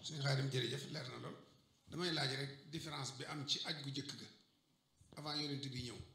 suñu xaadim jërëjëf leer na lool damay laaj rek différence bi am ci aj gu jëkk ga avant yonent bi ñëw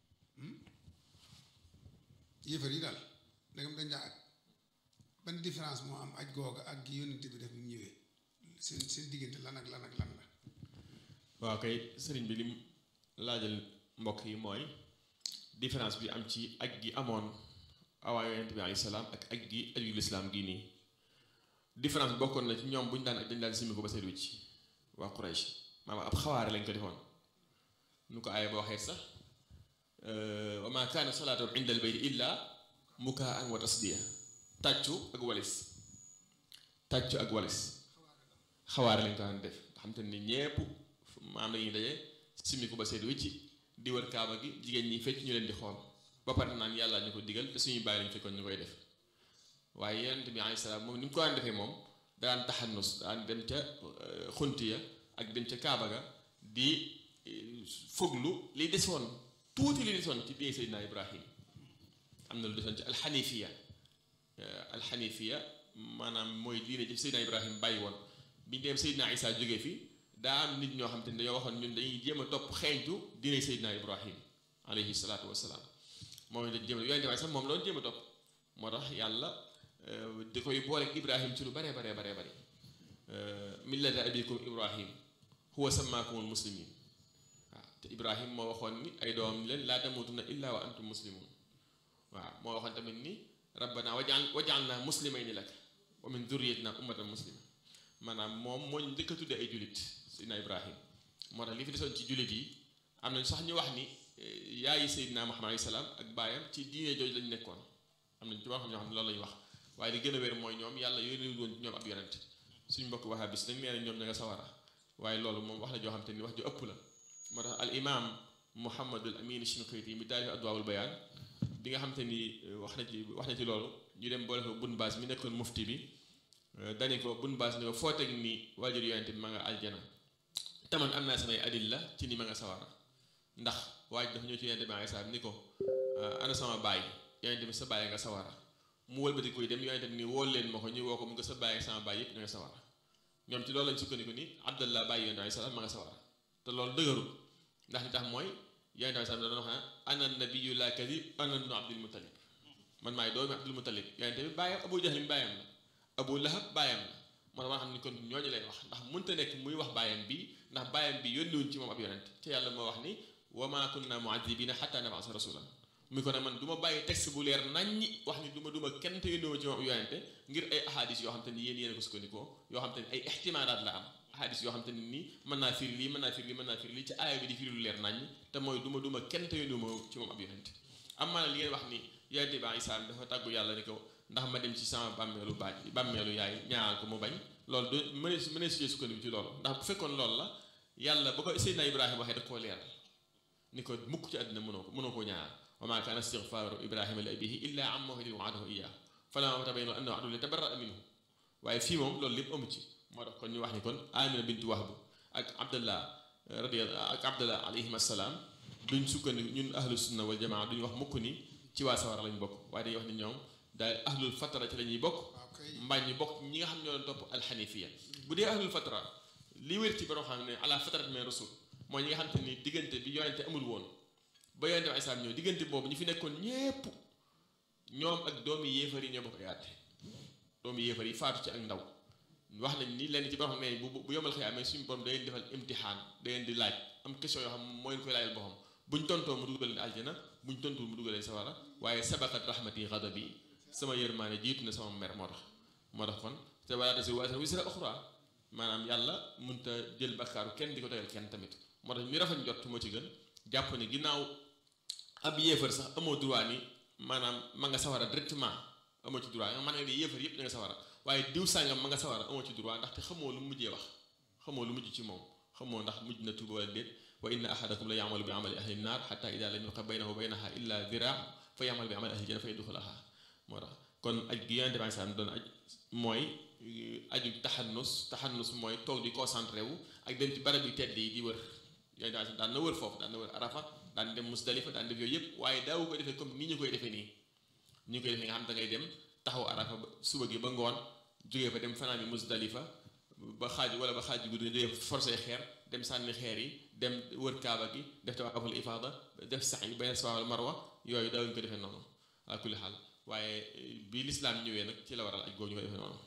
yéefar yi daal ndegam dañ daa aj ban différence moo am aj googa ak gi yonent bi def bi mu ñëwee seen seen diggante lan ak lan ak lan la waaw kay sëriñ bi lim laajal mbokk yi mooy différence bi am ci aj gi amoon awaa yonent bi alayhi salaam ak aj gi aju lislaam gi nii différence bi bokkoon na ci ñoom bu ñu daan aj dañ daan simmi ko ba seet wicc waa Quraysh maanaam ab xawaare lañ ko defoon nu ko aaya ba waxee sax wa ma kaana salaatu inda al bayt illa mukaan wa tasdiya tàccu ak walis tàccu ak walis xawaare lañ ko daan def nga xam te ni ñépp maam lañuy daje simmi ko ba seet wicc di wër kaaba gi jigéen ñi fecc ñu leen di xool ba pare naan yàlla ñu ko digal te suñuy bàyyi lañ fekkoon ñu koy def waaye yonent bi alayhi salaam moom ni mu ko daan defee moom daan taxannus daan dem ca xunti ya ak dem ca kaaba ga di foglu li desoon tuuti li desoon ci biir Seydina Ibrahim am na lu desoon ci alxanifiya alxanifiya maanaam mooy diine ci Seydina Ibrahim bàyyi woon bi ñu dem Seydina Isa jógee fi daa am nit ñoo xam te ne dañoo waxoon ñun dañuy jéem a topp xeeñtu diine Seydina Ibrahim alayhi salaatu wasalaam moom lañ jéem a yonent waaye sax moom loolu jéem a topp moo tax yàlla di koy booleeg Ibrahim ci lu baree baree baree bëri millata abikum Ibrahim huwa sammaakumul muslimin waaw te Ibrahim moo waxoon ni ay doom leen laa tamutunna illa wa antum muslimun waaw moo waxoon tamit ni rabbana wajal wajalna muslimayni lak wa min durriyatina ummatan muslima maanaam moom moo ñu njëkk a tuddee ay julit Seydina Ibrahim moo tax li fi desoon ci julit yi am nañ sax ñu wax ni yaayi Seydina Muhammad alayhi salaam ak baayam ci diine jooju lañ nekkoon am nañ ci wax ñoo xam ne loolu lañu wax waaye li gën a wér mooy ñoom yàlla yónni woon ci ñoom ab yonent suñ mbokk wahabis dañ nee na ñoom ña nga sawara waaye loolu moom wax la joo xam te ni wax ju ëpp la moo tax al imam Muhammadul Amin Shinqiti mi taalif Adwaawul Bayaan bi nga xam te ni wax na ci wax na ci loolu ñu dem boole ko bun baas mi nekkoon mufti bi dani ko bun baas ni ko foo teg ni waajur yonent bi ma nga aljana taman am naa samay adilla ci ni ma nga sawara ndax waaj dafa ñëw ci yonent bi alayhi salaam ni ko ana sama baay yonent bi sa baay nga sawara mu wëlbati koy dem yonent bi ni woo leen ma ko ñu woo ko mu nga sa baay ak sama baay yëpp ña nga sawara ñoom ci loolu lañ sukkandiku ni abdallah bàyyi yonent alayhi salaam ma nga sawara te loolu dëgërul ndax li tax mooy yonent alayhi salaam da doon wax ne ana nabiyyu la kadib ana ibnu abdul muttalib man maay doomi abdul muttalib yonent bi bàyyam abu jahlin bàyyam la abu lahab bàyyam la moo tax ma xam ni kon ñooñu lay wax ndax mënta nekk muy wax bàyyam bi ndax bàyyam bi yónniwuñ ci moom ab yonent te yàlla moo wax ni wa ma kunna mu'adhibina hatta nab'asa rasulan muy ko ne man du ma bàyyi texte bu leer naññi wax ni du ma du ma kenn te yónniwuma ci moom ab yonente ngir ay ahadis yoo xam te ni yéen yéen a ko sukkandikoo yoo xam te ni ay ixtimaalaat la am ahadis yoo xam te ni nii mën naa firi lii mën naa firi lii mën naa firi lii ci aaya bi di firi lu leer naññ te mooy du ma du ma kenn te yónniwuma ci moom ab yonente am maanaam li ngeen wax ni yonente bi Isaa dafa tàggu yàlla ni ko ndax ma dem ci sama bàmmeelu baaj bàmmeelu yaay ñaanal ko mu bañ loolu du mënees mënees ci sukkandiku ci loolu ndax bu fekkoon loolu la yàlla ba ko Seydina Ibrahima waxee da koo leeral ni ko mukk ci àddina mënoo ko mënoo koo ñaanal wa maa kaana istigfaaru Ibrahima li abiihi illaa an maw'idatin wa'adahu iyyaahu falammaa tabayyana lahu annahu aduwwun tabarra'a minhu waaye fii moom loolu lépp amu ci moo tax kon ñu wax ni kon Amina bintu Wahb ak Abdallah radiyallahu ak Abdallah alayhim assalaam duñ sukkandiku ñun ahlu sunna wal jamaa duñ wax mukk ni ci waa sawara lañ bokk waaye dañuy wax ni ñoom daal ahlul fatra ci la ñuy bokk mbaa ñu bokk ñi nga xam ñoo doon topp alxanifiya bu dee ahlul fatra li wér ci borom xam ne ala fatrat min rasul mooy ñi nga xam te ni diggante bi yonente amul woon ba yonente ay saam ñëw diggante boobu ñu fi nekkoon ñépp ñoom ak doomi yéefar yi ñoo bokk yaate doomi yéefar yi faatu ci ak ndaw wax nañ ni lenn ci borom xam ne bu bu yomal xëy amee suñu borom da leen defal imtixaan da leen di laaj am question yoo xam mooy leen koy laajal boppam buñ tontoo mu dugal leen aljana buñ tontul mu dugal leen sawara waaye sabaqat rahmati ghadabi sama yërmaane jiitu na sama mer moo tax moo tax kon te wala tasiru waziratun wizra ukhra maanaam yàlla mënta jël bakkaaru kenn di ko tegal kenn tamit moo tax ñu rafet njott moo ci gën jàpp ne ginnaaw ab yéefar sax amoo droit ni maanaam ma nga sawara directement amoo ci droit nga mën nga ni yéefar yëpp da nga sawara waaye diw sàngam ma nga sawara amoo ci droit ndaxte xamoo lu mujjee wax xamoo lu mujj ci moom xamoo ndax mujj na tuuba wala déet wa inna ahadakum la ya'malu bi amali ahli nnar hatta ida lam yabqa baynahu wa baynaha illa dira fa ya'malu bi amali ahli janna fa yadxulaha moo tax kon aj gi yonente bi salaam doon aj mooy aju taxannus taxannus mooy toog di concentré wu ak dem ci barab yu tedd yi di wër yonente bi salaam daan na wër foofu daan na wër arafa daan dem musdalifa daan def yooyu yëpp waaye daawu ko defee comme nii ñu koy defee nii ni ñu koy defee nga xam da ngay dem taxaw arafa suba gi ba ngoon jógee fa dem fanaan bi musdalifa ba xaaju wala ba xaaju guddi nga jógee forcé xeer dem sànni xeer yi dem wër kaaba gi def tawaaful ifaada def sax yi bayna safa wal marwa yooyu daawuñu ko defee noonu ala kulli xaal waaye bi lislaam ñëwee nag ci la waral aj googu ñu ko defee noonu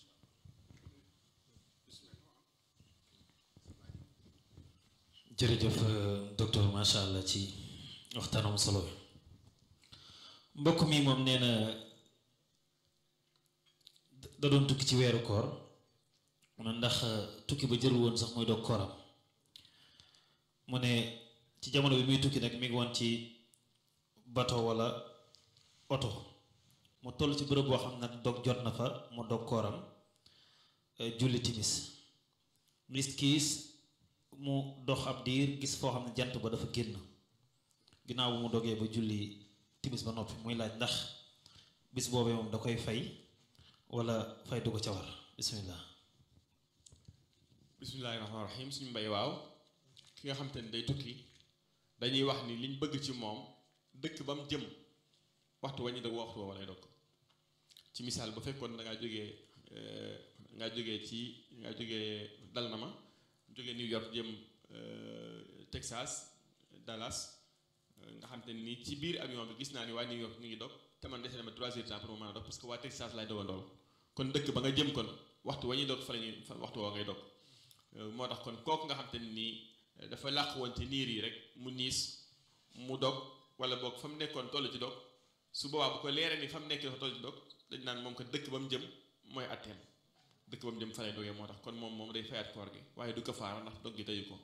jërëjëf docteur macha allah ci waxtaanam solo bi mbokk mi moom nee na da doon tukki ci weeru koor mu ne ndax tukki ba jërul woon sax muy dog kooram mu ne ci jamono bi muy tukki nag mi ngi woon ci bato wala oto mu toll ci bërëb boo xam nag dog jot na fa mu dog kooram julli timis gis kiis mu dox ab diir gis foo xam ne jant ba dafa génn ginnaaw bu mu dogee ba julli timis ba noppi muy laaj ndax bis boobee moom da koy fay wala fay du ko ca war bismillah bismillahi rahmaani rahim suñu mbay waaw ki nga xam te ne day tukki dañuy wax ni liñ bëgg ci moom dëkk ba mu jëm waxtu wañu dog waxtu woowa lay dog ci misaal bu fekkoon da ngaa jógee ngaa jógee ci ngaa jógee dal na ma jógee New York jëm Texas Dallas nga xam te ni ci biir avion bi gis naa ni waa New York ñu ngi dog te man dese na ma trois heures temps pour mu mën a dog parce que waa Texas lay dogandool kon dëkk ba nga jëm kon waxtu wa ñuy dog fa la ñuy waxtu woo ngay dog moo tax kon kooku nga xam te nii dafa làq woon ci niir yi rek mu niis mu dog wala boog fa mu nekkoon toll ci dog su boobaa bu ko leeree ni fa mu nekk dafa toll ci dog dañ naan moom ko dëkk ba mu jëm mooy atteem dëkk ba mu jëm fa lay dogee moo tax kon moom moom day fayaat koor gi waaye du ko faara ndax dog gi teyu ko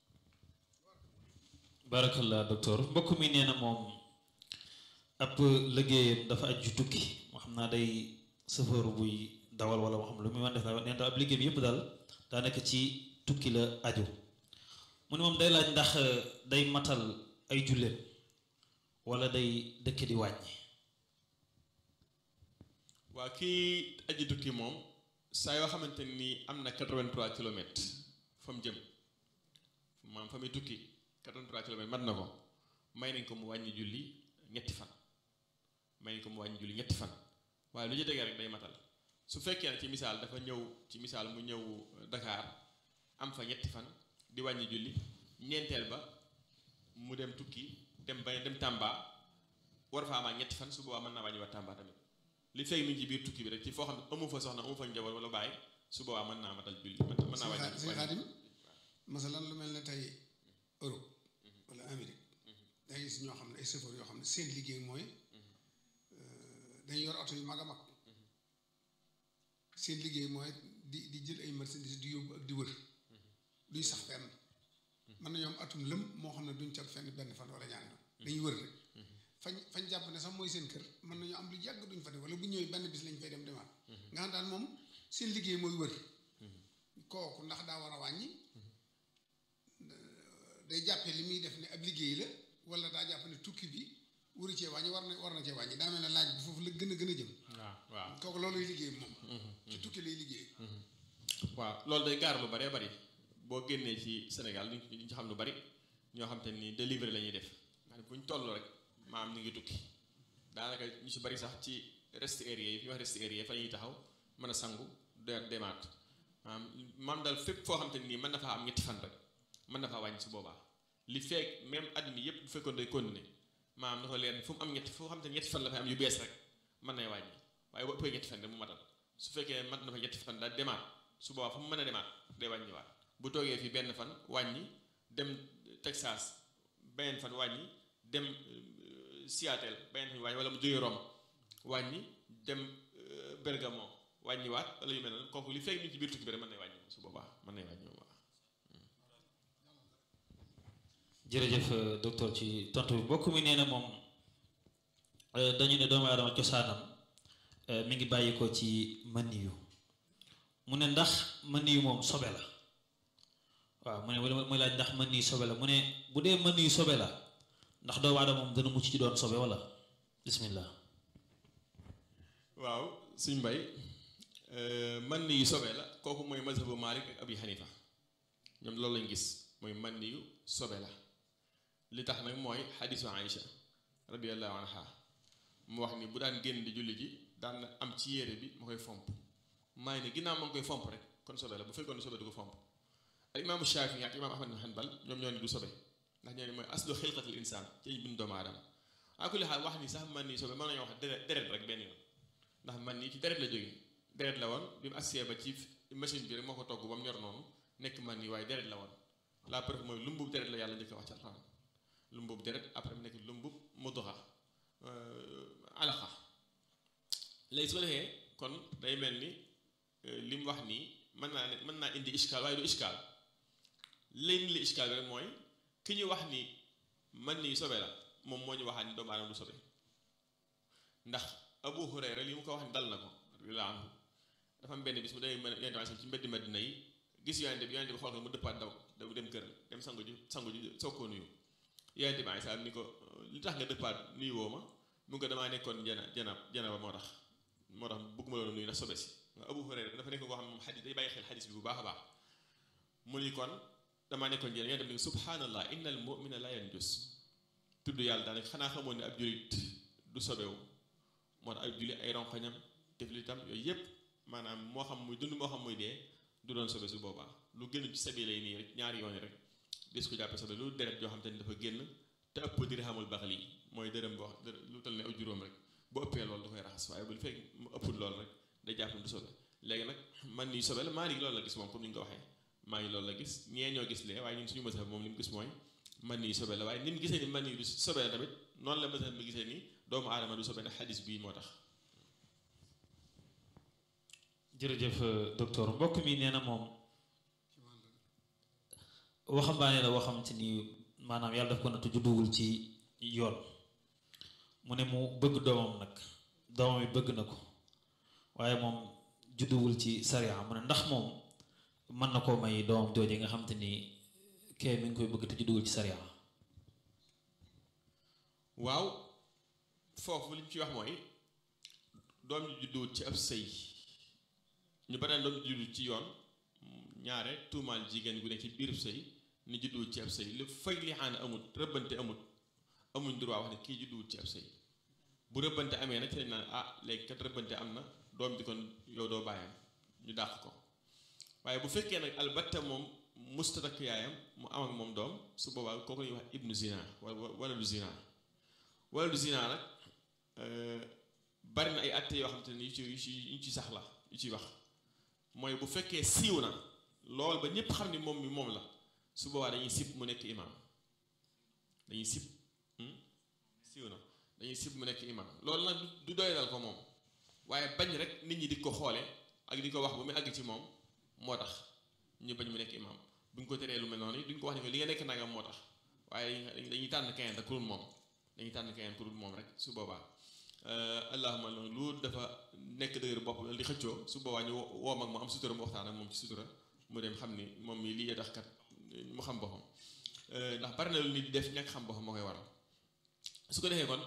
barakallah docteur mbokk mi nee na moom ab liggéeyam dafa aju tukki moo xam naa day sëfër buy dawal wala moo xam lu muy wan def la nee na ab liggéey bi yëpp daal daa nekk ci tukki la aju mu ne moom day laaj ndax day matal ay julleem wala day dëkk di wàññi waa kii aji tukki moom saa yoo xamante ni am na 83 kilomètres fa mu jëm maam fa muy tukki 83 kilomètres mat na ko may nañ ko mu wàññi julli ñetti fan may nañ ko mu wàññi julli ñetti fan waaye lu ci tegee rek day matal su fekkee ne ci misaal dafa ñëw ci misaal mu ñëw Dakar am fa ñetti fan di wàññi julli ñeenteel ba mu dem tukki dem ba dem Tamba war fa amaat ñetti fan su boobaa mën naa wàññi wa Tamba tamit li fekk mi ngi ci biir tukki bi rek ci foo xam ne amu fa soxna amu fa njaboot wala bàyyi su boobaa mën naa matal julli mën naa wàññi sëñ Xaadim masalan lu mel ne tey Europe wala Amérique da gis ñoo xam ne ay chauffeur yoo xam ne seen liggéey mooy dañu yor oto yu mag a mag seen liggéey mooy di di jël ay marchandises di yóbbu ak di wër duñ sax fenn mën na ñoom atum lëm moo xam ne duñ cal fenn benn fan wala ñaari fan dañuy wër rek fañ fañ jàpp ne sax mooy seen kër mën nañu am lu yàgg duñ fa dem wala bu ñëwee benn bis lañ fay dem demaat nga xam daal moom seen liggéey mooy wër kooku ndax daa war a wàññi day jàppee li muy def ne ab liggéey la wala daa jàpp ne tukki bi wuru cee wàññi war na war na cee wàññi daa mel ne laaj bi foofu la gën a gën a jëm waaw waaw kooku looluy liggéey moom ci tukki lay liggéey waaw loolu day gaar lu baree bari boo génnee ci Sénégal duñ ci xam lu bari ñoo xam te ni délivré la ñuy def nga bu ñu toll rek maam ñu ngi tukki daanaka ñu si bari sax ci rest area yi fi wax rest area fa ñuy taxaw mën a sangu de demaat maam maam daal fépp foo xam te nii mën na faa am ñetti fan rek mën na faa wàññi su boobaa li feek même at mi yëpp bu fekkoon day continuer maam dafa leer fu mu am ñetti foo xam te ñetti fan la fay am yu bees rek mën nay wàññi waaye bu ëppee ñetti fan rek mu matal su fekkee mat na fa ñetti fan daal demaat su boobaa fu mu mën a demaat day wàññiwaat bu toogee fii benn fan wàññi dem Texas beneen fan wàññi dem Seattle beneen fan wàññi wala mu jógee Rome wàññi dem Bergamo wàññiwaat wala yu mel noonu kooku li fekk ñu ci biir tukki bi rek mën nay wàññi su boobaa mën nay wàññi waaw. jërëjëf docteur ci tontu bi mbokk mi nee na moom dañu ne doomu aadama cosaanam mi ngi bàyyi ko ci maniyu mu ne ndax maniyu moom sobe la waaw mu ne muy laaj ndax maniyu sobe la mu ne bu dee maniyu sobe la ndax doomu aadama moom dana mucc ci doon sobe wala bismillah waaw suñ mbay man yu sobe la kooku mooy mazhabu Malik ak Abi Hanifa ñoom loolu lañ gis mooy man yu sobe la li tax nag mooy xadisu Aïcha radiallahu anha mu wax ni bu daan génn di julli ji daan am ci yére bi ma koy fomp maa ngi ne ginnaaw ma ngi koy fomp rek kon sobe la bu fekkoon ne sobe du ko fomp al imaamu Shaafi ak imaam Ahmad bin Hanbal ñoom ñoo ni du sobe ndax ñoo ni mooy aslu xilqatil insaan ci bind doomu aadama ak kulli xaal wax ni sax man nii sobe mën nañoo wax deret deret rek benn yoon ndax man nii ci deret la jógee deret la woon bi mu agsee ba ci machine bi rek moo ko togg ba mu ñor noonu nekk man nii waaye deret la woon la preuve mooy lumbub deret la yàlla njëkk a wax ci alxuraan lumbub deret après mu nekk lumbub mudxa alaqa léegi su ko defee kon day mel ni li mu wax nii mën naa ne mën naa indi iskaal waaye du iskaal léegi li iskaal bi rek mooy ki ñu wax ni man nii sobe la moom moo ñu waxaat ni doomu aadama du sobe ndax Abu Hurayra li mu ko wax ni dal na ko radiyallaahu anhu dafa am benn bis mu demee yonent bi ci mbeddi Madina yi gis yonent bi yonent bi xool ko mu dëppaat daw daw dem kër dem sangu ji sangu ji soog koo nuyu yonent bi saa ni ko li tax nga dëppaat nuyu woo ma mu ko damaa nekkoon jana jana jana ba moo tax moo tax bëgguma loolu nuyu ndax sobe si nga Abu Hurayra dafa nekk koo xam ne moom xadis day bàyyi xel xadis bi bu baax a baax mu ni kon damaa nekkoon jana yonent bi ni subhanallah innal mu'mina la yanjus tudd yàlla daanaka xanaa xamoon ne ab julit du sobewu moo tax ay julli ay ronkoñam tiflitam yooyu yëpp maanaam moo xam muy dund moo xam muy dee du doon sobe su boobaa lu génn ci sabi lay nii rek ñaari yoon rek dis ko jàppe sobe lu deret joo xam te ni dafa génn te ëpp dirhamul baxli mooy dërëm boo lu tal ne aw juróom rek bu ëppee loolu da koy raxas waaye bu fekk mu ëppul loolu rek day jàpp du sobe léegi nag man nii sobe la maa ngi loolu la gis moom comme ni nga ko waxee maa ngi loolu la gis ñee ñoo gis lee waaye ñun suñu mësaf moom li mu gis mooy man nii sobe la waaye ni mu gisee ni man nii du sobe la tamit noonu la mësaf mi gisee ni doomu aadama du sobe na xadis bii moo tax jërëjëf docteur mbokk mi nee na moom waxambaane la waxam ci ni maanaam yàlla daf ko nattu judduwul ci yoon mu ne mu bëgg doomam nag doomam yi bëgg na ko waaye moom judduwul ci sariya mu ne ndax moom mën na koo may doomam jooje nga xam te ni kee mi ngi koy bëgg te judduwul ci sariya waaw foofu li ñu ci wax mooy doom ji judduwul ci ab sëy ñu bare doom ji juddu ci yoon ñaare tuumaal jigéen gu ne ci biir sëy ni judduwul ci ab sëy lu fay li xaana amut rëbbante amut amuñ droit wax ne kii judduwul ci ab sëy bu rëbbante amee nag ci lañ naan ah léegi kat rëbbante am na doom ji kon yow doo bàyyam ñu dàq ko waaye bu fekkee nag albatta moom musta takk yaayam mu am ak moom doom su boobaa kooku ñuy wax ibnu zina wala wala lu zina wala lu zina nag bari na ay atte yoo xam te ne yu ci yu ci yu ci sax la yu ciy wax mooy bu fekkee siiw na lool ba ñëpp xam ni moom mi moom la su boobaa dañuy sib mu nekk imaam dañuy sib siiw na dañuy sib mu nekk imaam loolu nag du doy dal ko moom waaye bañ rek nit ñi di ko xoole ak di ko wax ba mu àgg ci moom moo tax ñu bañ mu nekk imaam buñ ko teree lu mel noonu duñ ko wax ne ko li nga nekk nangam moo tax waaye dañuy tànn keneen rek ku dul moom dañuy tànn keneen ku dul moom rek su boobaa allahuma lu dafa nekk dëgër bopp di xëccoo su boobaa ñu woo mag mu am sutura mu waxtaan ak moom ci sutura mu dem xam ni moom mi lii tax kat mu xam boppam ndax bari na lu nit di def ñàkk xam boppam moo koy waral su ko defee kon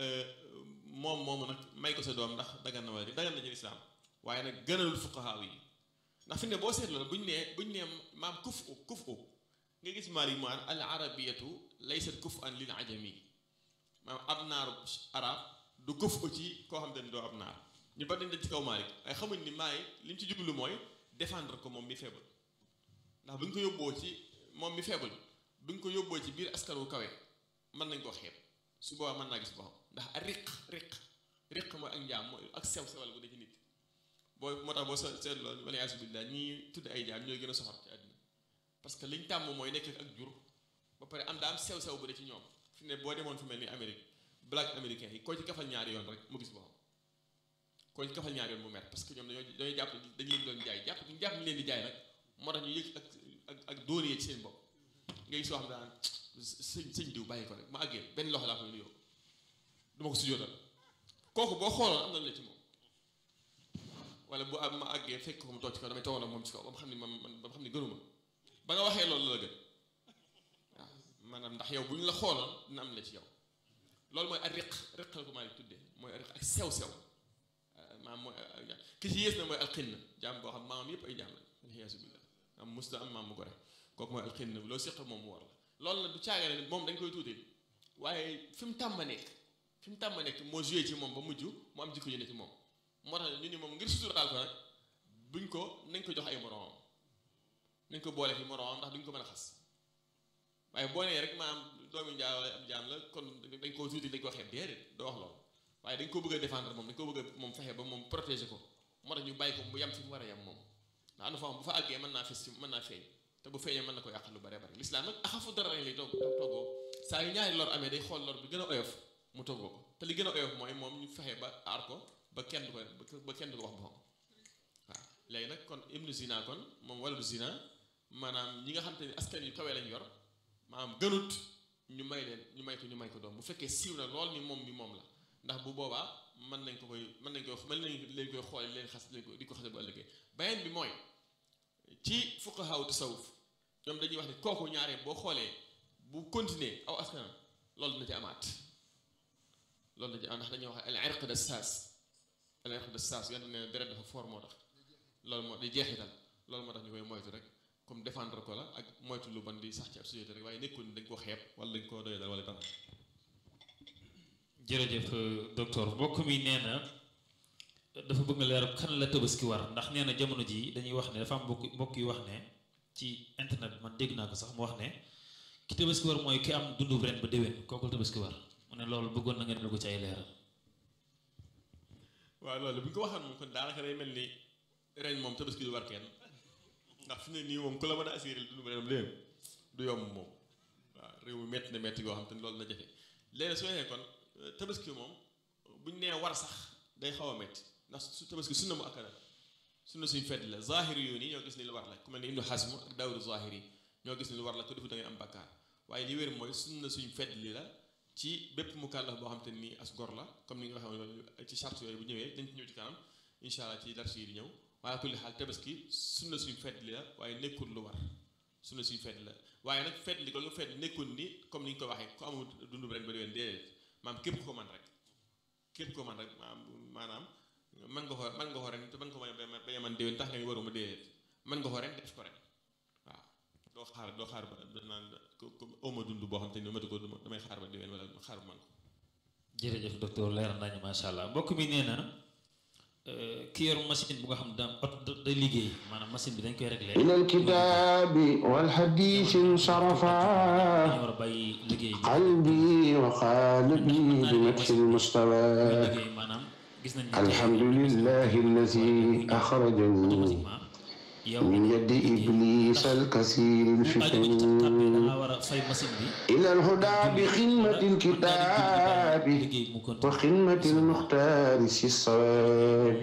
moom moomu nag may ko sa doom ndax dagan na wala dagan na ci lislaam waaye nag gënalul fuqahaa yi ndax fi ne boo seetloo buñ nee buñ nee maam kuf u kuf u nga gis maali mu an al arabiyatu laysat kuf an lil ajami maam ab naaru arab du kuf u ci koo xam te ne doo ab naar ñu bari dañ ci kaw Maalik waaye xamuñ ni maay li ñu ci jublu mooy défendre ko moom mi faible ndax bu ñu ko yóbboo ci moom mi faible bu ñu ko yóbboo ci biir askan wu kawe mën nañ koo xeeb su boobaa mën naa gis boppam ndax a riq riq riq mooy ak njaam mooy ak sew sewal bu dee ci nit boo moo tax boo seetloo wala yaasu billah ñi tudd ay jaam ñooy gën a soxor ci àddina parce que liñ tàmm mooy nekk ak jur ba pare am daa am sew sew bu dee ci ñoom fi ne boo demoon fu mel ni Amérique black américain yi koo ci kafal ñaari yoon rek mu gis boppam koo ci kafal ñaari yoon mu mer parce que ñoom dañoo dañoo jàpp dañu leen doon jaay jàpp ñu jàpp ñu leen di jaay nag moo tax ñu yëg ak ak ak dóoree ci seen bopp ngay soo xam daan sëñ sëñ diw bàyyi ko rek ma àggee benn loxo laa koy nuyoo du ma ko sujjóotal kooku boo xooloon am na la ci moom wala bu am ma àggee fekk ko mu toog ci kaw damay toogoon ak moom ci kaw ba mu xam ni man man ba mu xam ni gënuma ba nga waxee loolu la gën waaw maanaam ndax yow bu ñu la xooloon dina am la ci yow loolu mooy ak riq riq la ko maa ngi tuddee mooy riq ak sew-sew maam mooy ki ci yées na mooy alxinn jaam boo xam maamam yëpp ay jaam la aliyaasu billah am musta am maam mu ko rek kooku mooy alxinn loo séq moom mu war la loolu nag du caagane ne moom dañ koy tuuti waaye fi mu tàmm nekk fi mu tàmm nekk moo joué ci moom ba mujj mu am jikko yu ne ci moom moo tax ñu ni moom ngir suturaal ko nag buñ ko nañ ko jox ay moroomam nañ ko boole fi moroomam ndax duñ ko mën a xas waaye boo nee rek maanaam doomi njaay wala am jaam la kon dañ koo tuuti dañ ko xeeb déedéet doo wax loolu waaye dañ ko bëgg a défendre moom dañ ko bëgg a moom fexe ba moom protéger ko moo tax ñu bàyyi ko mu yem fi mu war a yem moom ndax am na foo xam bu fa àggee mën naa fes ci mën naa feeñ te bu feeñee mën na ko yàq lu bare bare lislaam nag axafu dara lay toog toggoo saa yu ñaari lor amee day xool lor bi gën a oyof mu toggoo ko te li gën a oyof mooy moom ñu fexe ba aar ko ba kenn du ko ba kenn du ko wax boppam waaw léegi nag kon ibnu zina kon moom wala du zina maanaam ñi nga xam te ni askan yu kawee lañ yor maanaam gënut ñu may leen ñu may ko ñu may ko doom bu fekkee siiw na lool ni moom mi moom la ndax bu boobaa mën nañ ko koy mën nañ koy mën nañ leen koy xoole leen xas leen ko di ko xase bu ëllëgee beneen bi mooy ci fuqahaa tasawuf ñoom dañuy wax ne kooku ñaaree boo xoolee bu continuer aw askanam loolu dina ci amaat loolu dina ci amaat ndax dañuy wax al irq de saas al irq de saas yonte ne deret dafa fort moo tax loolu moo di jeexital loolu moo tax ñu koy moytu rek comme défendre ko la ak moytu lu ban di sax ci ab société rek waaye nekkul dañ ko xeeb wala dañ ko doy dal wala dara jërëjëf docteur mbokk mi nee na dafa bëgg nga leer kan la tabaski war ndax nee na jamono ji dañuy wax ne dafa am mbokk mbokk yu wax ne ci internet man dégg naa ko sax mu wax ne ki tabaski war mooy ki am dundu ren ba déwén kooku la tabaski war mu ne loolu bëggoon na ngeen ko ci ay leeral. waaw loolu bu ñu ko waxoon moom kon daanaka day mel ni ren moom tabaski du war kenn ndax fi ne nii moom ku la mën a assuré dundu ren léegi du yomb moom waaw réew mi métti na métti goo xam te ni loolu na jafe léegi soo yee kon tabaski moom buñ nee war sax day xaw a métti ndax su tabaski sunna mu akkada sunna suñ fedd la zahiri yu nii ñoo gis ni lu war la ku mel ni Ibnu Hazm ak Daawudu zahiri ñoo gis ni lu war la ko defu da ngay am bakkaar waaye li wér mooy sunna suñ fedd li la ci bépp mukallaf boo xam te nii as gor la comme ni nga waxee loolu ci charte yooyu bu ñëwee dañ ci ñëw ci kanam incha allah ci dars yi di ñëw waaye kulli xaal tabaski sunna suñ fedd li la waaye nekkul lu war sunna suñ fedd la waaye nag fedd li ko nga fedd nekkul ni comme ni ñu ko waxee ku amul dundu ren ba déwén déedéet maam képp ko man rek képp ko man rek maanaam mën nga ko mën nga ko ren te mën ko bañ a man déwén tax nga waruma déedéet mën nga ko ren def ko ren waaw doo xaar doo xaar ba naan oma dund boo xam te ni matu ko damay xaar ba déwén wala xaar ba man ko jërëjëf docteur leer nañu macha allah mbokk mi nee na ki yor machine bu nga xam daam oto day liggéey maanaam machine bi dañ koy réglé إلى الكتاب والحديث انصرفا dañu war a bàyyi liggéey bi قلبي وقالبي بمدح المستوى liggéey maanaam gis nañ ne الحمد لله الذي أخرجه automatiquement yow من يد إبليس الكثير bu aju ci tab tab bi da الفتن ngaa war a fay machine bi إلى الهدى بخدمة الكتاب liggéey mu continue وخدمة المختار في الصواب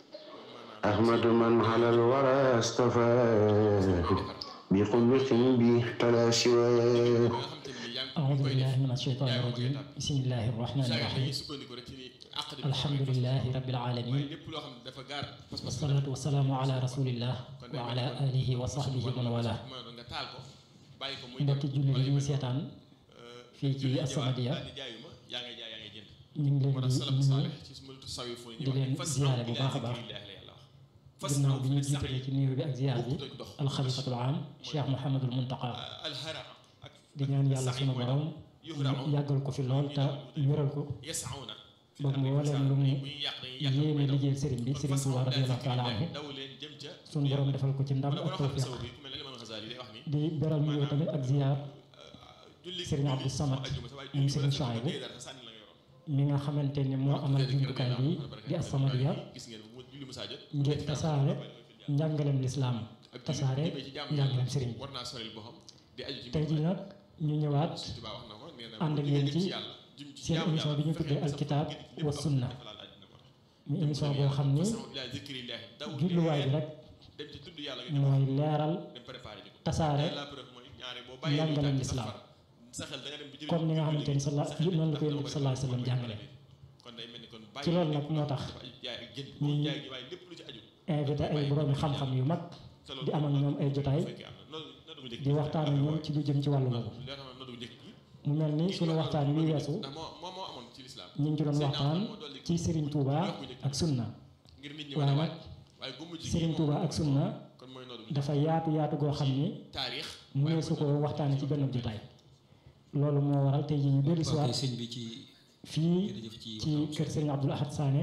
أحمد من على الورى استفاد بقلة به تلا سواه nga xam te ni yaa ngi أعوذ koy def بالله من الشيطان الرجيم بسم الله الرحمن saa yi الرحيم dañuy sukkandiku rek ci ni àq di الحمد لله رب waaye العالمين lépp loo xam ne dafa gaar pas-pas la والصلاة والسلام على رسول الله وعلى آله وصحبه ومن والاه nga taal ko bàyyi ko muy mbokki julli li ñuy seetaan fii ci As-Samadiyya daal di jaayuma yaa ngay jaay yaa ngay jënd ñu ngi moo leen tax di salaf nuyu saalih ci sumatu sawi fu di leen ziyaare bu baax a baax ginnaaw bi ñu jiitalee ci nuyu bi ak ziyaar bi alxalifatul aam Cheikh Mouhamadul Muntaqa alhara ak di ñaan yàlla sunu borom yàggal ko fi lool te wéral ko yasauna ba mbooleem lu mu bu ñuy yàq dañuy yàq yéene liggéeyal sëriñ bi sëriñ Tuubaa radiyallahu taala anhu daw leen jëm ca sunu borom defal ko ci ndam wala ak boo xam ne tawfiq saw bi ku mel ne Imam Ghazali day wax ni di beral nuyoo tamit ak ziyaar julli Sëriñ Abdou Samad moom Sëriñ Chouaïbou mi nga xamante ni moo amal jumtukaay bi di As-Samadiyya gis ngeen bu julli musaa jot ngir tasaare njàngaleem lislaam tasaare njàngaleem sëriñ bi war naa soril boo xam di aju ci tey jii nag ñu ñëwaat Tuubaa wax na ko nee na ànd ak yéen ci seen émission bi ñu tuddee alkitab wa sunna mu émission boo xam ni jubluwaay bi rek dem ci tudd yàlla mooy leeral dem préparé ji ko tasaare la preuve mooy ñaare boo bàyyee njàngaleem lislaam sa xel da nga dem bi comme ni nga xamante ni sala noonu la ko yonent bi sallallahu alayhi wa sallam jàngale kon day mel ni kon ci loolu nag moo tax dafa aju jaay ak jënd ñuy jaay gi waaye lépp lu ci aju invité ay boroomi xam-xam yu mag te loolu di am ak ñoom ay jotaay fekkee am na noonu noonu bu njëkk di waxtaan ak ñoom ci lu jëm ci wàllu boobu li nga xam ne noonu bu njëkk gi mu mel ni suñu waxtaan wi weesu ndax moo moo moo amoon ci lislaam ñu ngi ci doon waxtaan ci Serigne Touba ak sunna ngir nit ñi waaye wane nag waat waaye gu mujj gi Serigne Touba ak sunna kon mooy noonu bu dafa yaatu yaatu goo xam ni taarix mënee su ko waxtaane ci benn jotaay loolu moo waral tey jii ñu dellu si waaw waat kay sëñ bi ci fii jërëjëf ci ci kër Serigne Abdoul Ahad Sané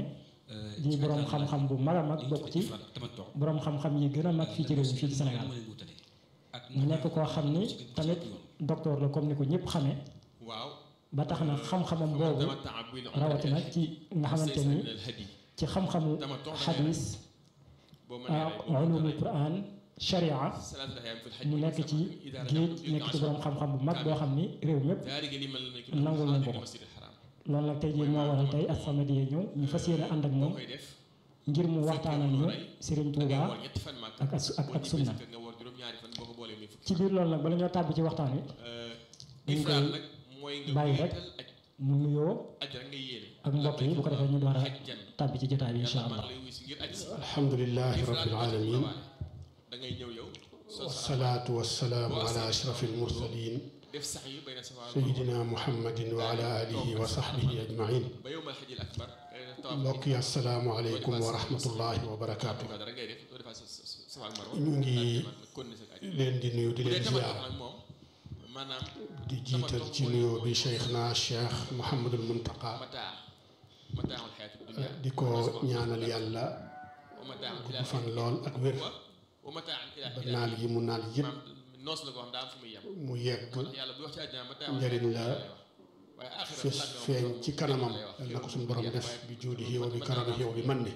di borom xam-xam bu mag a mag bokk ci borom xam-xam yi gën a mag fii ci réew mi fii ci Sénégal mu nekk koo xam ni tamit docteur la comme ni ko ñëpp xamee waaw ba tax na xam-xamam boobu rawatina ci nga xamante ni ci xam-xamu xadis ulumul quran sharia mu nekk ci géej nekk ci borom xam-xam bu mag boo xam ni réew mépp nangul nañ ko ko loolu nag tey jii moo waral tey As-Samadiyya ñëw ñu fas yéene ànd ak moom ngir mu waxtaanal ñu Serigne Touba ak ak ak sunna ci biir loolu nag bala ñoo tàbbi ci waxtaan wi dañ koy bàyyi rek mu nuyoo ak mbokk yi bu ko defee ñu door a tàbbi ci jotaay bi incha allah. alhamdulilahi rabbil alamin wasalaatu wasalaamu ala ashraf almursalin sayidina muhammadin wa ala alihi wa sahbihi ajmain mbokk yi asalaamu aleykum wa rahmatullahi wa barakaatu ñu ngi leen di nuyu di leen ziyaar di jiital ci nuyoo bi cheikh na cheikh Mouhamadul Muntaqa di ko ñaanal yàlla gudd fan lool ak wér ba naal yi mu naal yëpp mu yegg njëriñ la fes feeñ ci kanamam yal na ko suñu borom def bi juudihi wa bi karamihi wa bi manni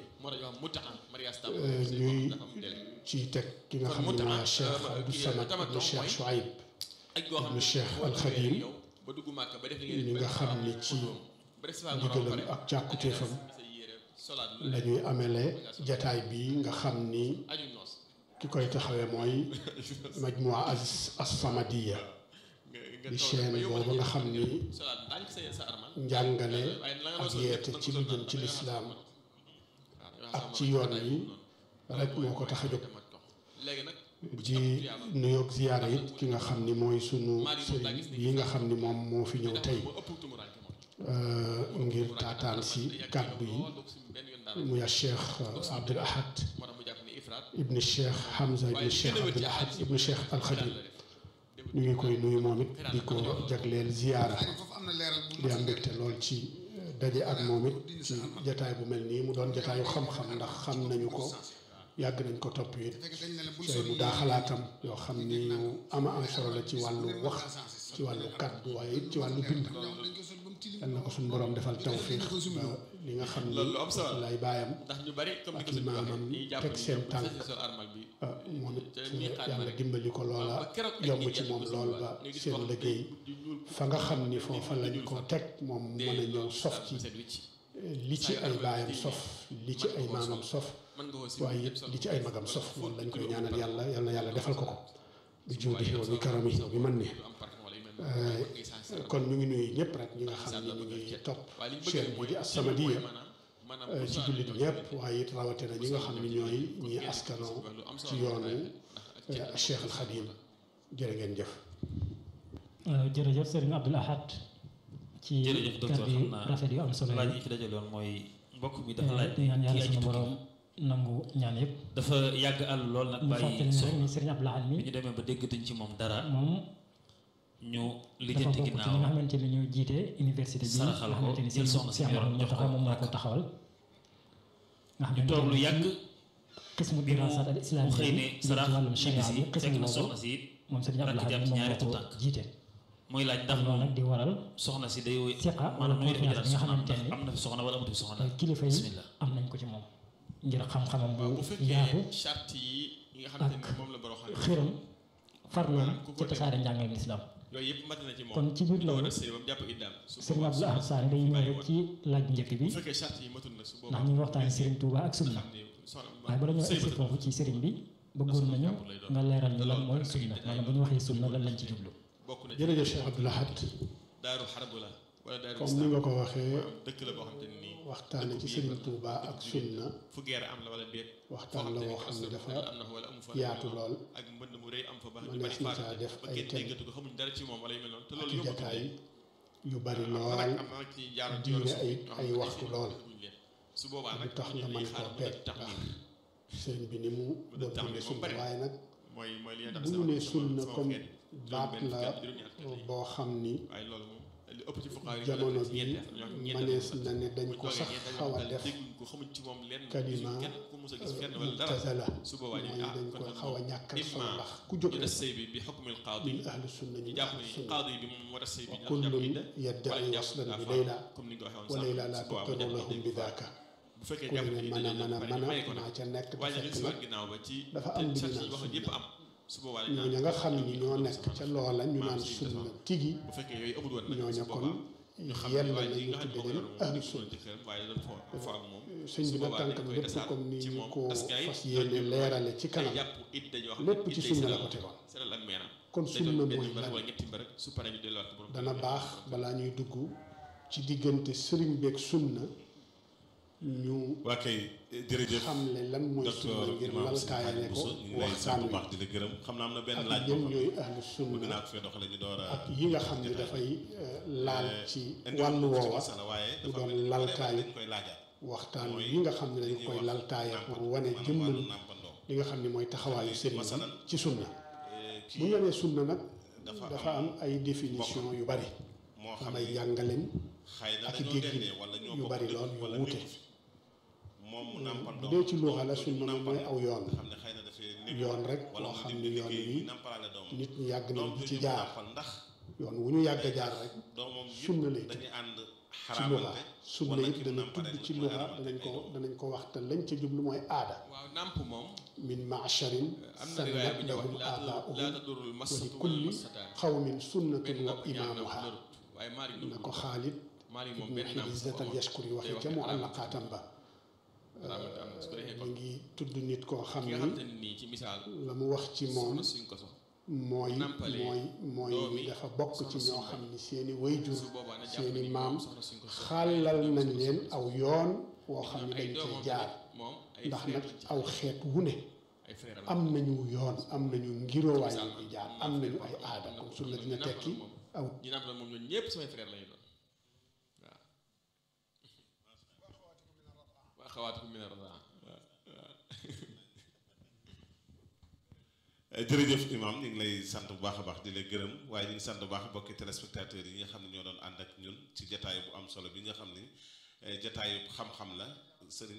ñuy ci teg ki nga xam ne mooy cheikh Abdou Samad ibnu cheikh Chouaib ibnu cheikh Alxadim ñi nga xam ni ci ndigalam ak càkkutéefam la ñuy amele jataay bi nga xam ni ki koy taxawee mooy majmua as-Samadiyya di chaîne boobu nga xam ni njàngale ak yeete ci lu jëm ci lislaam ak ci yoon yi rek moo ko tax a jóg ji nuyoog ziyaara it ki nga xam ni mooy sunu sëriñ yi nga xam ni moom moo fi ñëw tey ngir taataan si kàddu yi muy a cheikh Abdul Ahad ibni cheikh Hamza ibni cheikh Abdul Ahad ibni cheikh Alxadim ñu ngi koy nuyu moom it di ko jagleel ziyaara di am mbégte lool ci daje ak moom it ci jataay bu mel nii mu doon jataayu xam-xam ndax xam nañu ko yàgg nañ ko topp it ci ay mu daa xalaatam yoo xam ni ñu ama am solo la ci wàllu wax ci wàllu kàddu waaye it ci wàllu bind yal na ko suñu borom defal tawfiix ba li nga xam ni lay baayam ak i maamam teg seen tànk moom it yàlla dimbali ko loola yomb ci moom lool ba seen liggéey fa nga xam ni foofa lañ ko teg moom mën a ñëw sof ci li ci ay baayam sof li ci ay maamam sof waaye it li ci ay magam sof loolu lañ koy ñaanal yàlla yal na yàlla defal ko ko bi juudihi wa bi karamihi wa bi manni kon ñu ngi nuyu ñëpp rek ñi nga xam ne ñu ngi topp chaîne bi di As-Samadiyya ci jullit ñëpp waaye it rawatina ñi nga xam ne ñooy ñi askanoo ci yoonu Cheikh Al Khadim jërë ngeen jëf. jërëjëf Serigne Abdoul Ahad ci jërëjëf docteur kàddu xam yu naa rafet yu am solo laaj yi yi fi dajaloon mooy mbokk mi dafa laaj di ñaan yàlla kii aji suñu tukki borom nangu ñaan yëpp dafa yàgg àll lool nag ñu fàttali bàyyi ne so rek ni Serigne Abdoul Ahad mi bi ñu demee ba déggatuñ ci moom dara moom ñu dafa lijjanti bokk ci ñi nga ginnaaw xamante ni ñoo jiite université bi nga saraxal ko, xamante ni jël Serigne soxna si Cheikh yoroon Mouhamadou jox ko Mountakha moom moo ko ak- taxawal nga ñu toog lu xamante yàgg ni xismu bi mu dirasat al mu islamiyya xëy bi ne jëm ci sarax wàllum sharia ñibbisi bi fekk xismu na boobu soxna si moom Serigne Abdoul rakk Ahad jàpp mi moom ñaari moo ko tànk. jiite muy laaj ndax loolu moom nag di waral soxna si day siqa wala maanaam nu muy def confiance bi nga soxna xamante ndax ni am na fi soxna wala amatu fi soxna kilifa yi bismillah am nañ ko ci moom ngir xam-xamam bu bu fekkee yaatu charte yi yi nga xamante ni moom la borom xam xiram farloom maanaam ku ko ci tasaare njàngaleem lislaam yooyu yëpp mat na ci moom kon ci biir la war loolu a sëy ba mu jàpp iddaam su Serigne boobaa Abdoul Ahad Sane day ñëw rek ci laaj bu njëkk bi bu fekkee charte yi matul na su boobaa ndax ñu ngi waxtaane Serigne Touba ak sunna xam ne soxna waaye bala ñoo sëy egsi matul foofu ci Serigne bi bëggoon nañu nga leeral ñu lan mooy sunna maanaam bu ñu waxee sunna lan lañ ci jublu bokk na ci jërëjëf Cheikh Abdoul Ahad daaru xarbu la wala daaru comme ni nga ko waxee dëkk la boo xamante ne nii waxtaane ci Serigne Touba ak sunna fu guerre am la wala déet waxtaan la woo xam ne dafa am na fa wala amu fa yaatu lool ak mbënd mu rëy am fa ba ñu mënees bari na faatu caa def ba ay kenn thèmes déggatu ko xamuñ dara ci moom wala yu mel noonu te ak loolu i yombatul jataay léegi. yu bari am na lool nag am na nag ci jaaroon ci yoonu diire ay suuf ay waxtu lool su boobaa lu nag tax nga mën koo peeg tax ndax sëriñ bi ni mu doon dundee sunna waaye nag mooy mooy li bu ñu nee sunna comme baat la boo xam ni waaye loolu moom li ëpp ci fuqaa yi jamono ci bi ñeenti ñoo xam ñeenti manees na ne dañ ko sax xaw a def dégguñ ko xamuñ ci moom lenn kalima kenn ku mus a gis fenn wala dara mutazala su boobaa ñu mooy ah dañ kon koy nag xaw a moom ñàkkal solo imma ndax ku jóg ñu rek des sëy bi bi xukmil qaadi min ahlu sunna ñu ñu jàpp ahlu ni sunna qaadi bi moom moo des sëy bi ñu kullun jàpp idda yadda'i wala jàpp waslan bi afa layla comme ni nga ko waxee woon wa sànq, layla la su boobaa tuqiru mu lahum jàpp bi idda daaka bu fekkee ku jàpp ne ni mën a mën a mën a may ko maa nag ca nekk te waaye nag fekk si nag waat ginnaaw ba ci dafa am lu te ñu sart yi naan waxoon yëpp am su boobaa dañ ñooña nga xam ni ñoo nekk ca loola ñu naan sunna tigi bu fekkee yooyu amul woon nag ñooña su kon boobaa ñu xam yell ne waaye na ji ñu nga xam ne tudde moo ko leen yoroon ahlu moom sunna jëkkëram waaye da doon fo fo ak moom sëñ bi su nag boobaa dañ tànkam koy lépp desaat comme ni ci ñu moom ko askay fas yéene leerale ci kanam jàpp idda joo xam lépp ne ci idday sunna la seral ko tegoon seral ak meenam kon day sunna doon benn mooy mbir lan wala ñetti mbir rek su paree ñu delluwaat ko borom dana baax balaa ñuy dugg ci diggante sëriñ beeg sunna ñu waa kay jërëjëf xamle lan mooy sunna docteur ngir Imam Sëñ laltaayale Xaadim ko Bousso ñu ngi lay waxtaan sant bu wi baax di la gërëm xam naa am na benn ak laaj ñan boo ñooy xam ahlu ne bëgg sunna naa ko fee doxale ñu door a ak yi nga xam ne dafay euh, laal ci indi wàllu ko ci woowa masala waaye mu dafa doon mel ni laltaayu dañ koy laajaat waxtaan mooy yi nga xam ne dañ li ñuy koy wax laltaaye nàmpal, pour wane maanaam jëmmal wàllu nàmpandoo. li nga xam ne mooy taxawaayu sëriñ masalan, bi ci sunna Eh, bu kii ñu nee sunna nag dafa dafa am ay définition yu bari moo xam am ay ne jàngaleen xëy na ak i dañoo déggin dendee wala ñoo yu bokk bari dëkk lool yu wala wuute. nekku fi. moom mu nàmpandoo bu dee ci luuxa la doom sunna jooju moom mooy aw yoon nga xam ne xëy na dafay nekk yoon rek wala loo mu xam dem ni di yoon liggéey wi muy nàmpalaale doom nit ñi yàgg nañ doom di ci jooju mu jaar nàmpal ndax yoon wu ñu yàgg a jaar rek doomam sunna lay yëpp dañuy ànd ci luxa xaraamante sunna wala it ki mu dana nàmpale tudd ci mooy luxa xaraamante danañ ay ko doom. danañ ko wax te lañ ca jublu mooy aada waaw nàmp moom min macharin am na riwaaya bu sannat ñuy wax lahum laa abaa'uhum laa tadurul wa li masatu wala kulli masataan xawmin sunnatun benn wa nàmp ñaar nàmp imaamuha lërut waaye Maalik na ko xaalit Maalik moom ibnu benn nàmp Xiizat al Yashkuri day waxe wax ca ne mu xaraamante àllaqaatam ba xaraamante am na su ko defee mi kon ngi tudd nit koo xam ki ni nga xam te ne nii ci misaal la mu wax ci moom soxna suñ ko sox mooy nàmpalee mooy mooy doomi ni dafa bokk ci ñoo xam ni seeni wayjur su boobaa na jàpp seeni ni maam moom soxna suñ ko sox xàllal nañ leen aw yoon woo xam ni ay dañ doomam cee jaar tamit moom ay ndax frère nag lañ ci aw xeet wu ne ay frère la am nañu yoon am nañu ngiroowaay yu ñuy jaar am nañu ay aada kon sunna dina tekki aw ñi nàmp la moom ñooñu ñëpp samay frère lañu doon waaw waa xawaatikum min ar-radaa jërëjëf imam ñu ngi lay sant bu baax a baax di la gërëm waaye ñu ngi sant bu baax bokki téléspectateurs yi nga xam ne ñoo doon ànd ak ñun ci jataay bu am solo bi nga xam ni eh, jataayu xam-xam la sëriñ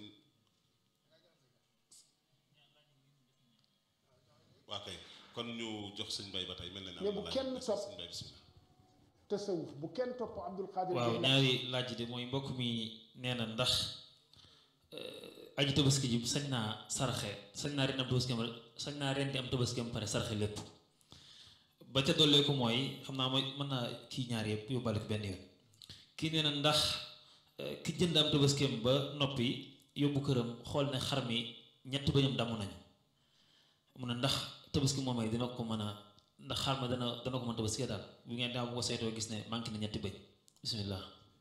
waa kay kon ñu jox sëñ bay ba tey mel na ne mais am bu na laaj kenn des na topp sëñ bay bismillah tasawuf bu kenn topp Abdul Qadir waaw Jeylaani. ñaari laaj de mooy mbokk mi nee na ndax euh, aji tabaski ji sañ naa saraxe sañ naa ren am tabaski am sañ naa ren di am tabaski am pare saraxe lépp ba ca dollee ko mooy xam naa mooy mën naa kii ñaar yëpp yóbbaale ko benn yoon kii nee na ndax euh, ki jënd am tabaski am ba noppi yóbbu këram xool ne xar mi ñett bëñam damm nañu mu ne ndax tabaski moomay dina ko mën a ndax xar ma dana dana ko mën tabaski daal bu ngeen daa bu ko seetoo gis ne manqué na ñetti bëñ bismillah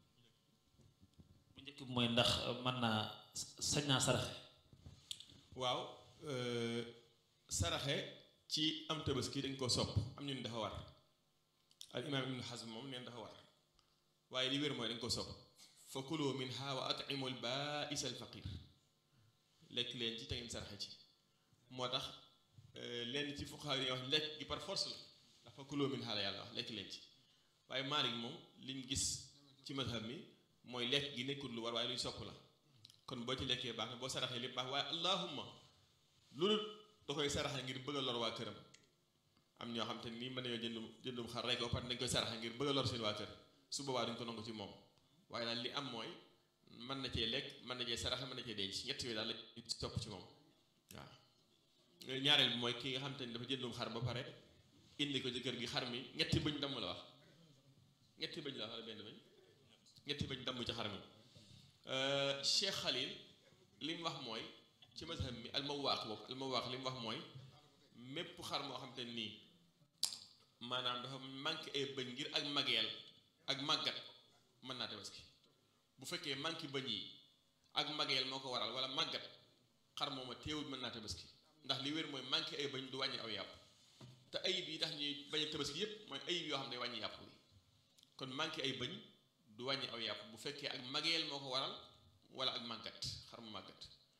bu njëkk bi mooy ndax mën naa sañ naa saraxe waaw euh, saraxe ci am tabaski dañ ko sopp am ñu ne dafa war al imaam ibnu Hazm moom neen dafa war waaye li wér mooy dañ ko sopp fa kulu minha wa at'imu al baa'is al faqir lekk leen ci te ngeen saraxe ci moo tax euh, lenn ci fuqahaa yi wax lekk gi par force la ndax fa kulu minha la yàlla wax lekk leen ci waaye Maalik moom liñ gis ci mazhab mi mooy lekk gi nekkul lu war waaye luñ sopp la kon boo ci lekkee baax na boo saraxee lépp baax waaye allahumma loolu da koy saraxa ngir bëgg a lor waa këram am ñoo xam te nii mën nañoo jëndum jëndum xar rek ba pare dañ koy saraxa ngir bëgg a lor seen waa kër su boobaa duñ ko nangu ci moom waaye daal li am mooy mën na cee lekk mën na cee saraxa mën na cee denc ñett yooyu daal la topp ci moom waaw ñaareel bi mooy ki nga xam te ni dafa jëndum xar ba pare indi ko ci kër gi xar mi ñetti bëñ damm la wax ñetti bëñ la wax wala benn bëñ ñetti bëñ damm ci xar mi Cheikh Khalil li mu wax mooy ci mazhab mi almawaaq boobu almawaaq li mu wax mooy mépp xar moo xam te nii maanaam dafa manqué ay bëñ ngir ak mageel ak màggat mën naa tabaski bu fekkee manqué bëñ yi ak mageel moo ko waral wala màggat xar mooma teewul mën naa tabaski ndax li wér mooy manqué ay bëñ du wàññi aw yàpp te ayib yi tax ñuy bañ a tabaski yépp mooy ayib yoo xam ne wàññi yàpp wi kon manqué ay bëñ du wàññi aw yàpp bu fekkee ak mageel moo ko waral wala ak màggat xar mu màggat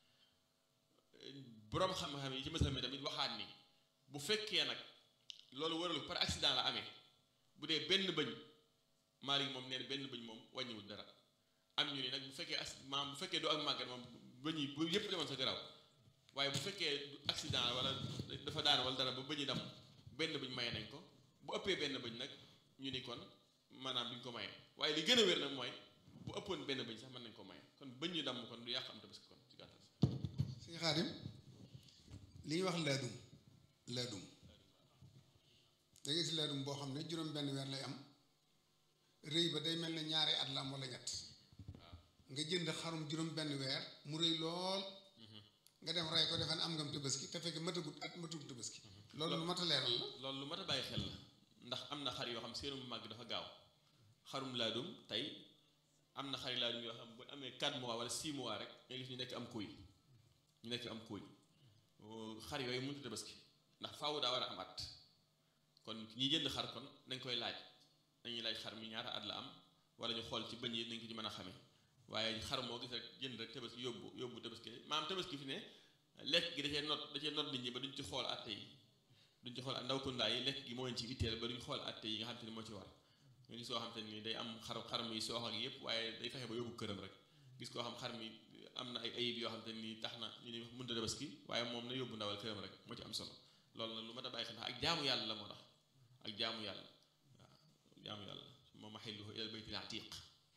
boroom xam-xam yi ci masal mi tamit waxaat ni bu fekkee nag loolu waralu par accident la amee bu dee benn bëñ Maalik moom nee na benn bëñ moom wàññiwul dara am ñu ni nag bu fekkee as maam bu fekkee doo ak màggat moom bëñ yi bu yëpp demoon sa garaaw waaye bu fekkee accident wala dafa daan wala dara ba bëñ yi dam benn bëñ maye nañ ko bu ëppee benn bëñ nag ñu ni kon maanaam duñ ko maye waaye li gën a wér nag mooy bu ëppoon benn bëñ sax mën nañ ko maye kon bëñ ñu damm kon du yàq am tabaski kon ci gàttal sëñ Xaadim li ñuy wax laadum laadum da ngay gis laadum boo xam ne juróom benn weer lay am rëy ba day mel ne ñaari at la am wala ñett nga jënd xarum juróom benn weer mu rëy lool nga dem rey ko defen am ngam tabaski te fekk matagut at matagut tabaski loolu lu mat a leeral la loolu lu mat a bàyyi xel la ndax am na xar yoo xam seenu màgg dafa gaaw xarum laadum tey am na xari laadum yoo xam bu amee 4 mois wala 6 mois rek nga gis ñu nekk am kuy ñu nekk am kuy xar yooyu mënut a tabaski ndax faaw daa war a am at kon ñi jënd xar kon nañ koy laaj dañuy laaj xar mi ñaata at la am wala ñu xool ci bëñ yi nañ ko ci mën a xamee waaye xar moo gis rek jënd rek tabaski yóbbu yóbbu tabaski maam tabaski fi ne lekk gi da cee not da cee not nit ñi ba duñ ci xool atte yi duñ ci xool ndaw kundaa yi lekk gi moo leen ci itteel ba duñ xool atte yi nga xam te ni moo ci war nga gis koo xam te ni day am xar xar mi soox ak yëpp waaye day fexe ba yóbbu këram rek gis koo xam xar mi am na ay ayib yoo xam te ni tax na ñu ni mënta tabaski waaye moom na yóbbu ndawal këram rek moo ci am solo loolu nag lu ma da bàyyi xel ak jaamu yàlla la moo tax ak jaamu yàlla waaw jaamu yàlla moom maxilluhu ilal baytil atiq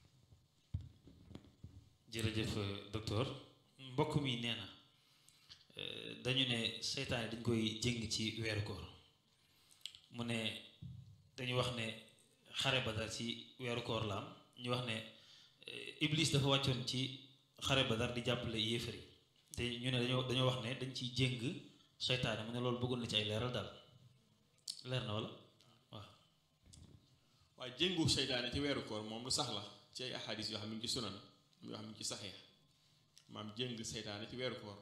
jërëjëf docteur mbokk mi nee na dañu ne seytaane dañ koy jëng ci weeru koor mu ne dañu wax ne xare badar ci weeru koor la am ñu wax ne iblis dafa wàccoon ci xare badar di jàppale yéefar yi te ñu ne dañoo dañoo wax ne dañ ciy jëng seytaane mu ne loolu bëggoon na ci ay leeral daal leer na wala waaw waaye jëngu seytaane ci weeru koor moom lu sax la ci ay ahadis yoo xam ne ngi ci sunan yoo xam ne ci saxee maam jëng seytaane ci weeru koor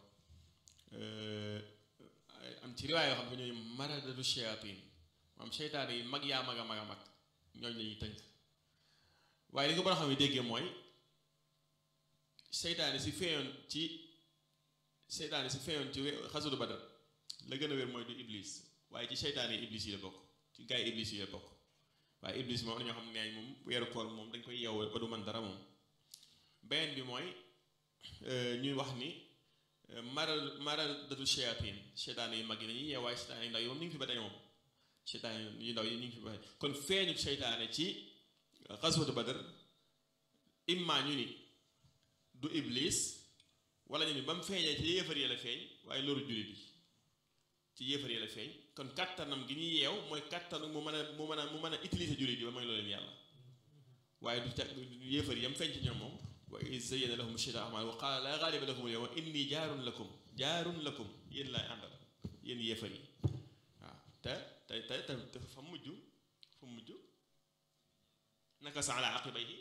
am ci riwaay yoo xam ne ñooy maradatu shayatin maam seytaane yi mag yaa mag a mag a mag ñooñ la ñuy tënk waaye li nga mën a xam ne déggee mooy seytaane si feeyoon ci seytaane si feeyoon ci xasudu badar la gën a wér mooy du iblis waaye ci seytaane yi iblis yi la bokk ci gaa yi iblis yi la bokk waaye iblis moom dañoo xam ne neeñ moom weeru koor moom dañ koy yeew ba du man dara moom beneen bi mooy ñuy wax ni maral maral datu shayatin seytaane yu mag yi dañuy yeew waaye seytaane yu ndaw yi moom ñu ngi fi ba tey moom seytaane yu ndaw yi ñu ngi fi ba tey kon feeñu seytaane ci xasudu badar imma ñu ni du iblis wala ñu ni ba mu feeñee ci yéefar yi la feeñ waaye loolu jullit yi ci yéefar yi la feeñ kon kattanam gi ñuy yeew mooy kattanu mu mën a mu mën a mu mën a utiliser jullit yi ba mooy loolu leen yàlla waaye du teg yéefar yi yam feeñ ci ñoom moom wa iz zayyana lahum shaytaanu a'maalahum wa qaala laa ghaaliba lakum al-yawma inni jaarun lakum jaarun lakum yéen laay àndal yéen yéefar yi waaw te te te te fa mujj fa mujj nakasa ala aqibayhi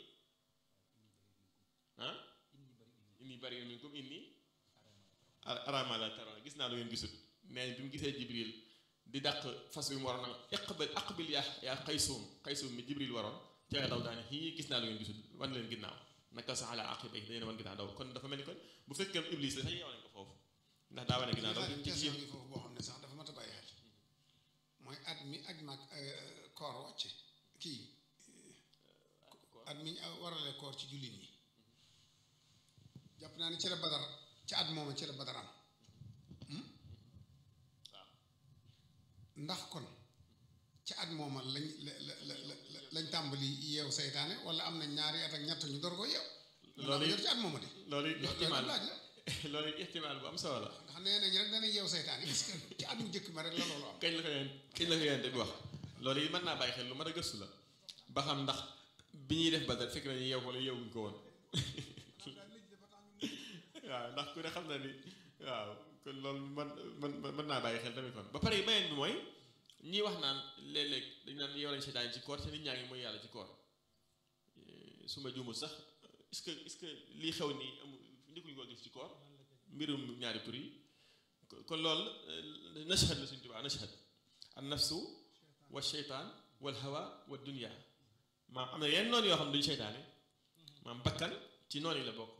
ah inni bari'un minkum inni araa maa laa tarawna gis naa lu ngeen gisul mais bi mu gisee jibril di dàq fas wi mu waroon a iqbil aqbil yaa yaa xaysuum xaysuum mi jibril waroon ca daw daane xii gis naa lu ngeen gisul wan leen ginnaaw nakasa ala aqibayhi dañu ne wan ginnaaw daw kon dafa mel ni kon bu fekkee iblis la sax yeew nañ ko foofu ndax daa wane ginnaaw daw question yi foofu boo xam ne sax dafa mat a bàyyi xel mooy at mi aj mag koor wàcce kii at mi warale koor ci jullit ñi jàpp naa ni ci la badar ci at mooma ci la badar am ndax kon ci at mooma lañ la la la lañ tàmbali yeew seytaane wala am na ñaari at ak ñett ñu door ko yeew loolu yor ci at mooma di loolu ihtimaal laaj la loolu ihtimaal bu am solo la ndax nee nañ rek dana yeew seytaane est-ce que ci at mu njëkk ma rek la loolu am kañ la ko yéen kañ la ko yéen bi wax loolu yi mën naa bàyyi xel lu mat a gëstu la ba xam ndax bi ñuy def badar fekk nañu yeew wala yeewuñ ko woon waaw ndax ku ne xam na ni waaw kon loolu man man mën naa bàyyi xel tamit kon ba pare beneen bi mooy ñii wax naan léeg-léeg dañ naan yow lañ seytaan ci koor te nit ñaa ngi mooy yàlla ci koor su ma juumul sax est-ce que est-ce que lii xew nii amul ndikuñu ko gis ci koor mbirum ñaari tur yi kon loolu nashhad la suñu tubaa nashhad an nafsu wa sheytaan wal hawa wa dunya maam am na yenn noonu yoo xam ne duñu seytaane maam bakkan ci noonu yi la bokk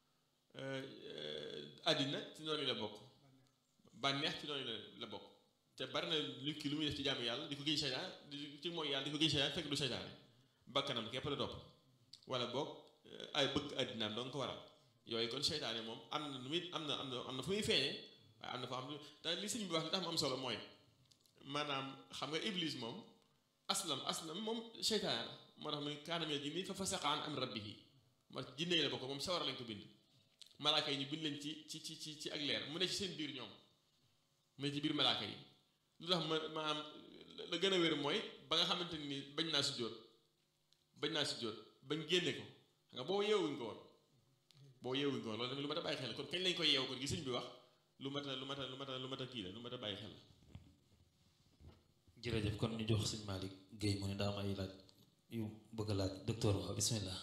àddina ci noonu la bokk bànneex ci noonu la bokk te bari na lu ki lu muy def ci jaamu yàlla di ko giñ seytaan di ci mooy yàlla di ko giñ seytaan fekk du seytaane bakkanam képp la topp wala boog ay bëgg àddinaam doo nga ko waral yooyu kon seytaane moom am na nu muy am na am na am na fu muy feeñee waaye am na foo xam ne te li sëñ bi wax li tax mu am solo mooy maanaam xam nga iblis moom aslam aslam moom seytaane la moo tax muy kaanamee jinni fa fasaqa an am rabbihi ma jinne la bokk moom sawara lañ ko bind malaaka yi ñu bind leen ci ci ci ci ci ak leer mu ne ci seen biir ñoom mu ne ci biir malaaka yi lu tax ma maanaam la gën a wér mooy ba nga xamante ni bañ naa sujjóot bañ naa sujjóot bañ génne ko xam nga boo yeewuñ ko woon boo yeewuñ ko woon loolu tamit lu mat a bàyyi xel kon kañ lañ koy yeewu kon gi sëñ bi wax lu mat a lu mat a lu mat a lu mat a kii la lu mat a bàyyi xel jërëjëf kon ñu jox sëñ Malick Guèye mu ne daa am ay laaj yu bëgg a laaj docteur waaw bismillah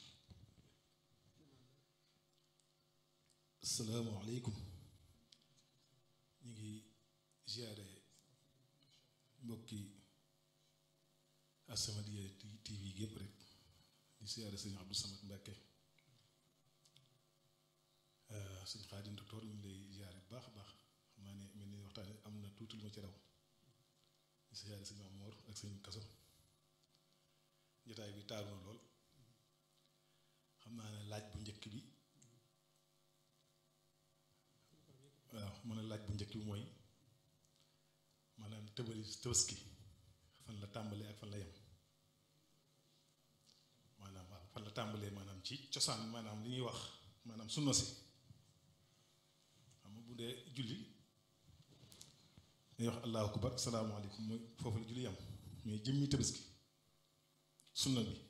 asalaamaaleykum ñu ngi ziare mbokki As-Samadiyya TV gépp rek di ziare sëñ Abdou Samad Mbacke sëñ Xaadim docteur ñu ngi lay ziare bu baax a baax xam naa ne mel ni waxtaan am na tuuti lu ma ci raw di ziare sëñ Amoor ak sëñ Kaso jotaay bi taaru na lool xam naa ne laaj bu njëkk bi waaw mën a laaj bu njëkk bi mooy maanaam tëbali tëbaski fan la tàmbalee ak fan la yem maanaam waaw fan la tàmbalee maanaam ci cosaan maanaam li ñuy wax maanaam sunna si xam nga bu dee julli dañuy wax allahu akbar salaamaaleykum mooy foofu la julli yam mais jëmmi tëbaski sunna bi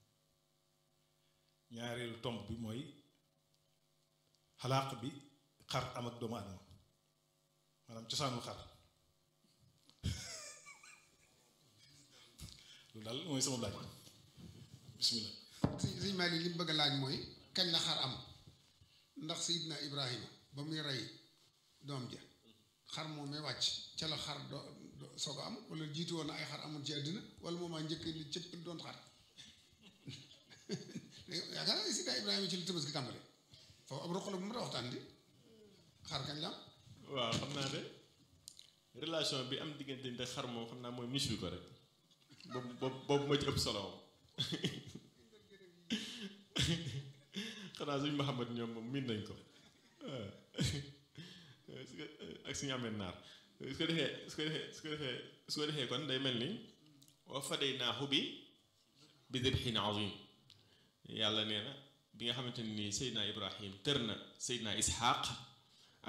ñaareelu tomb bi mooy xalaaq bi xar am ak doomu adama maanaam cosaanul xar loolu daal mooy sama laaj bismillah sëñ sëñ Malick li mu bëgg a laaj mooy kañ la xar am ndax Seydina Ibrahima ba muy rey doom ja xar moom may wàcc ca la xar do soog a am wala jiitu woon na ay xar amoon ci àddina wala moom a njëkk li cëpp doon xar yaakaar naa Seydina Ibrahima ci la Tabaski tàmbale foofu ab roq la bu ma waxtaan di xar kañ la am waaw xam naa de relation bi am diggante nte xar moom xam naa mooy mislu ko rek boobu boobu boobu moo ci ëpp solo moom xanaa suñ Muhammad ñoom moom miin nañ ko ak suñu amee naar su ko defee su ko defee su ko defee su ko defee kon day mel ni wa fadaynaahu bi bi dibhin azim yàlla nee na bi nga xamante ni Seydina Ibrahim tër na Seydina Ishaq